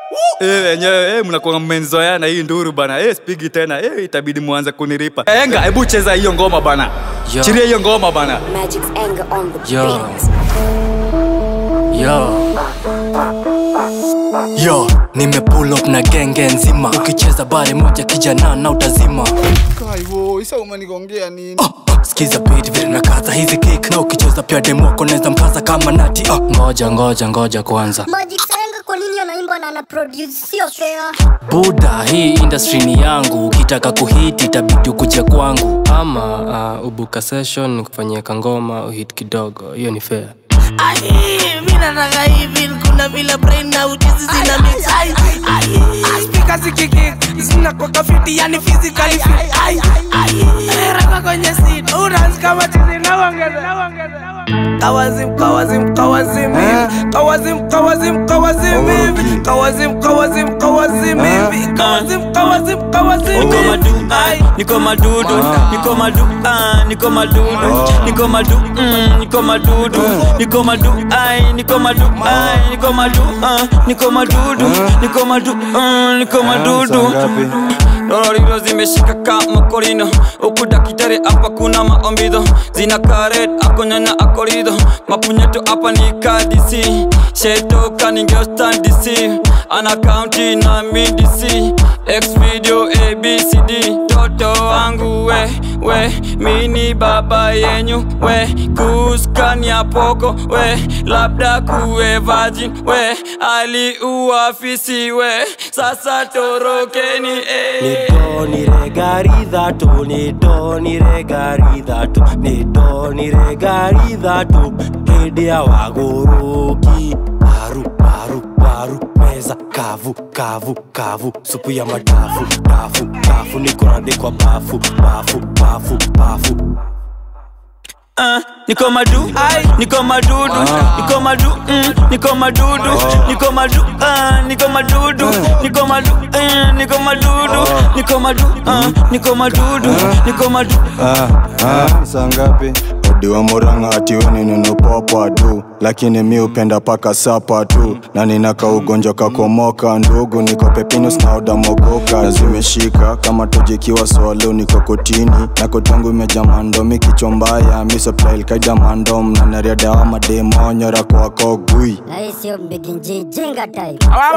Eh, wenyewe eh, mnakuwa mmenzoeana hii nduru bana. Eh, spigi tena. Eh, itabidi muanze kuniripa. Enga, hebu cheza hiyo ngoma bana. Yo. Chiria hiyo ngoma bana. Magic's anger on the Yo. beat. Yo. Yo, nime pull up na genge nzima ukicheza bare moja kijana na utazima Kaivo, isa umenigongea nini? Ah, skiza beat vile na kaza hizi kick na ukicheza pia demo koneza mkaza kama nati ah. ngoja ngoja ngoja kwanza Magic Senga kwa nini anaimba na ana produce sio fair? buda hii industry ni yangu ukitaka kuhiti itabidi ukuje kwangu ama uh, ubuka session kufanyia kangoma uhit kidogo hiyo ni fair Ai, mi nataka hivi kuna vile brain na ujuzi zina mix ai ai ai speaker zikiki zina kwa kafiti yani physically fit ai ai raka kwenye seat unaanza kama chizi na ongeza na ongeza Kawazim, kawazim, kawazim hivi Kawazim, kawazim, kawazim hivi Kawazim, kawazim, kawazim hivi Kawazim, kawazim, kawazim Niko hivi madu, Ai, niko madudu, niko madu, ah, niko madudu, niko madu, mm, niko madudu, niko madu, ai, niko madu, ai, niko madu, ah, niko madudu, niko madu, ah, niko madudu. Dororiro zimeshika kama korino huku dakitari hapa kuna maombido zina karet akonyanya akorido mapunyeto hapa ni kadisi shetoka ningeostandisi ana kaunti na midisi x video abcd toto wangu we we mini baba yenyu we kuskania poko we labda kuwe virgin we aliuafisi we sasa torokeni eh. nidoniregaridhatu nidoniregaridhatu nidoniregaridhatu hĩndĩ ya wagũrũki paru paru paru meza kavu kavu kavu supu ya madafu dafu dafu nĩkũrandĩkwa bafu bafu bafu bafu Ah, niko madu niko madudu niko madu mm, niko madudu niko madu ah, niko madudu niko madu eh, niko madudu niko madu ah, niko madudu niko madu Ah, ah, saa ngapi odiwa muranga atiweni ninopopa tu lakini mi upenda paka sapa tu na ninaka ugonjwa kakomoka ndugu niko pepinus na odamogoka na zimeshika kama tojikiwa swalo niko kotini na kotangu imeja mandomi kichwa mbaya misoplailkaida mandom na nariadawa mademonyora kwako gui Na hii sio mbiginji jinga type.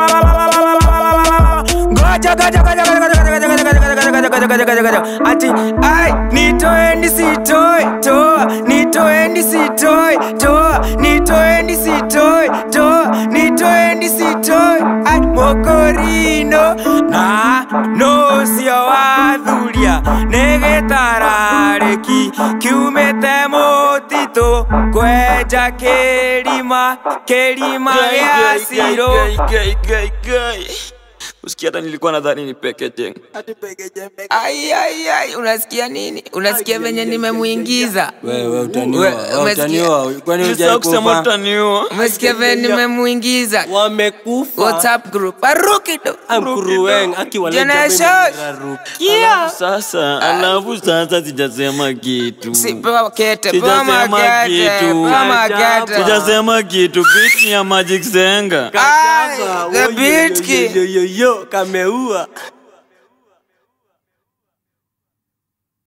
Ngoja, ngoja, ngoja, ngoja, ngoja, ngoja, ngoja, ngoja, ngoja, ngoja, ngoja, ngoja, ngoja. Ati ai nitoeni sitoi toa nitoeni sitoi toa nitoeni sitoi toa nitoeni sitoi ai mokorino na no sio wathuria nĩgĩtararĩki kiumĩte mũtitũ kwenja kĩrima kĩrima gĩa cirũ usikia hata nilikuwa nadhani ni pekete Ai, ai, ai, unasikia nini? Unasikia venye nimemuingiza? wewe We- utaniwa umesikia? utaniwa kwani Sasa kusema hujaikufa utaniua Umesikia venye nimemuingiza? wamekufa WhatsApp group. Aruki tu. amkuruwen Generation. Kia. sasa alafu sasa sijasema kitu Si pewa kete, pewa Sijasema magete, kitu. pewa magete. sijasema kitu bit ni ya magic zenga Ai, the beat kid. yo kameua